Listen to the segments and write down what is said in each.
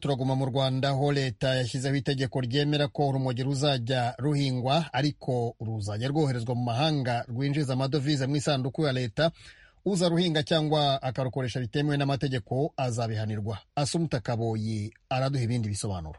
turaguma mu rwanda aho leta yashyizeho itegeko ryemera ko urumogi ruzajya ruhingwa ariko ruzajya rwoherezwa mu mahanga rwinjiza amadovize mu isanduku ya leta uzaruhinga cyangwa akarukoresha bitemewe n'amategeko azabihanirwa asumuta kaboyi araduha ibindi bisobanuro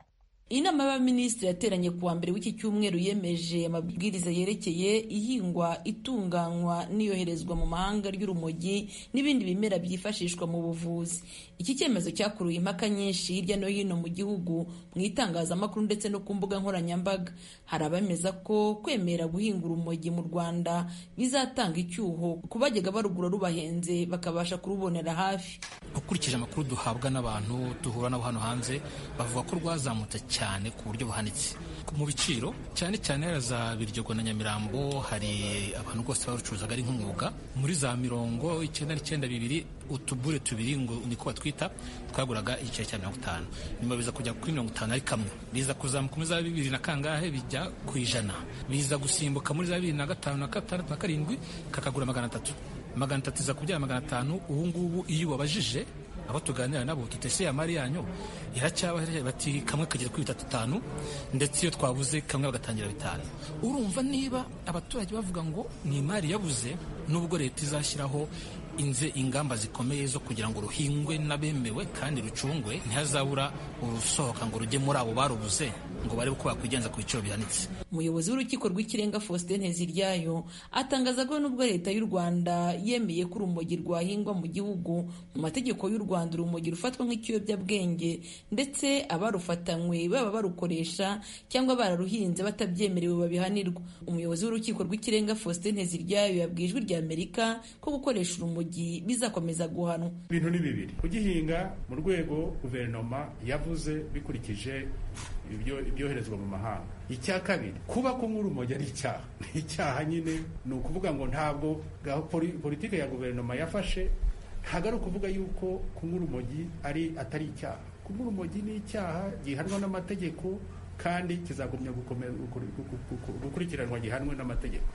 inama y'abaminisitiri yateranye ku wa mbere w'iki cyumweru yemeje amabwiriza yerekeye ihingwa itunganywa n'iyoherezwa mu mahanga ry'urumogi n'ibindi bimera byifashishwa mu buvuzi iki cyemezo cyakuruye impaka nyinshi hirya no hino mu gihugu mu itangazamakuru ndetse no ku mbuga nkoranyambaga hari abemeza ko kwemera guhinga urumogi mu rwanda bizatanga icyuho ku bajyaga barugura rubahenze bakabasha kurubonera hafi ukurikije amakuru duhabwa n'abantu duhura nabo hano hanze bavuga ko rwazamutse cyane ku buryo buhanitse mu biciro cyane cyane za Biryogo na Nyamirambo hari abantu rwose barucuruzaga ari nk'umwuga muri za mirongo icyenda n'icyenda bibiri utubure tubiri ngo niko batwita twaguraga igiciro cya mirongo itanu nyuma biza kujya kuri mirongo itanu ari kamwe biza kuzamuka muri za bibiri na kangahe bijya ku ijana biza gusimbuka muri za bibiri na gatanu na gatandatu na karindwi kakagura magana atatu magana atatu iza kubyara magana atanu ubu ngubu iyo ubabajije abo tuganira nabo tuteseye amari yanyu iracyaba bati kamwe kagera kuri bitatu bitanu ndetse iyo twabuze kamwe bagatangira bitanu urumva niba abaturage bavuga ngo ni imari yabuze nubwo leta izashyiraho inze ingamba zikomeye zo kugira ngo ruhingwe n'abemewe kandi rucungwe ntihazabura urusohoka ngo rujye muri abo barubuze ngo barebe uko bakwigenza ku biciro bihanitse umuyobozi w'urukiko rw'ikirenga faustin nteziryayo atangaza ko nubwo leta y'u rwanda yemeye ko urumogi rwahingwa mu gihugu mu mategeko y'u rwanda urumogi rufatwa nk'ikiyobyabwenge ndetse abarufatanywe baba barukoresha cyangwa bararuhinze batabyemerewe babihanirwa umuyobozi w'urukiko rw'ikirenga faustin nteziryayo yabwiye ijwi rya amerika ko gukoresha urumogi bizakomeza guhanwa ibintu ni bibiri kugihinga mu rwego guverinoma yavuze bikurikije ibyoherezwa mu mahanga icya kabiri kuba kunywa urumogi ari icyaha ni icyaha nyine ni ukuvuga ngo ntabwo politiki ya guverinoma yafashe ntabwo ari ukuvuga yuko kunywa urumogi ari atari icyaha kunywa urumogi ni icyaha gihanwa n'amategeko kandi kizagumya gukurikiranwa gihanwe n'amategeko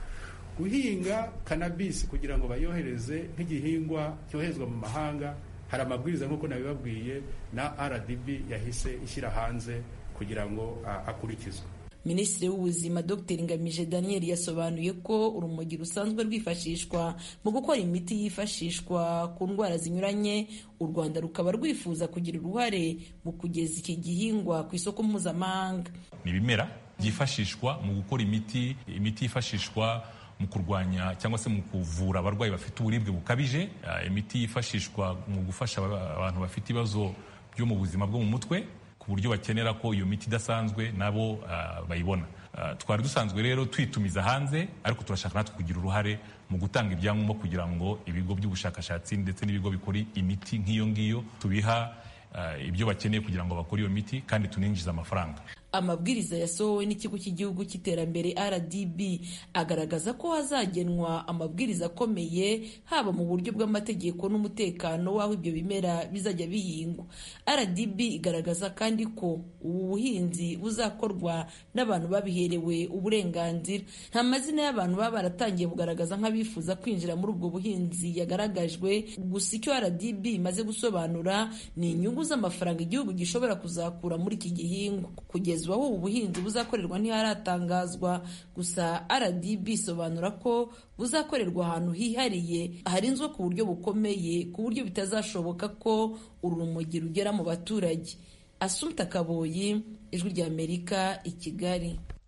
guhinga kanabisi kugira ngo bayohereze nk'igihingwa cyoherezwa mu mahanga hari amabwiriza nk'uko nabibabwiye na rdb yahise ishyira hanze kugira ngo akurikizwe minisitiri w'ubuzima dr ngamije daniel yasobanuye ko urumogi rusanzwe rwifashishwa mu gukora imiti yifashishwa ku ndwara zinyuranye u rwanda rukaba rwifuza kugira uruhare mu kugeza iki gihingwa ku isoko mpuzamahanga ni ibimera byifashishwa mu gukora imiti imiti yifashishwa mu kurwanya cyangwa se mu kuvura abarwayi bafite uburibwe bukabije imiti yifashishwa mu gufasha abantu bafite ibibazo byo mu buzima bwo mu mutwe buryo bakenera ko iyo miti idasanzwe nabo bayibona twari dusanzwe rero twitumiza hanze ariko turashaka natwe kugira uruhare mu gutanga ibyangombwa kugira ngo ibigo by'ubushakashatsi ndetse n'ibigo bikora imiti nk'iyo ngiyo tubiha ibyo bakeneye kugira ngo bakore iyo miti kandi tuninjize amafaranga amabwiriza yasohowe n'ikigo cy'igihugu cy'iterambere rdb agaragaza ko hazagenwa amabwiriza akomeye haba mu buryo bw'amategeko n'umutekano w'aho ibyo bimera bizajya bihingwa rdb igaragaza kandi ko ubu buhinzi buzakorwa n'abantu babiherewe uburenganzira nta mazina y'abantu baba baratangiye kugaragaza nk'abifuza kwinjira muri ubwo buhinzi yagaragajwe gusa icyo rdb imaze gusobanura ni inyungu z'amafaranga igihugu gishobora kuzakura muri iki gihingwa kugeza ubu ubuhinzi buzakorerwa ntiharatangazwa gusa rdb isobanura ko buzakorerwa ahantu hihariye harinzwe ku buryo bukomeye ku buryo bitazashoboka ko urumogi rugera mu baturage asumta kaboyi ijwi ry'amerika i kigali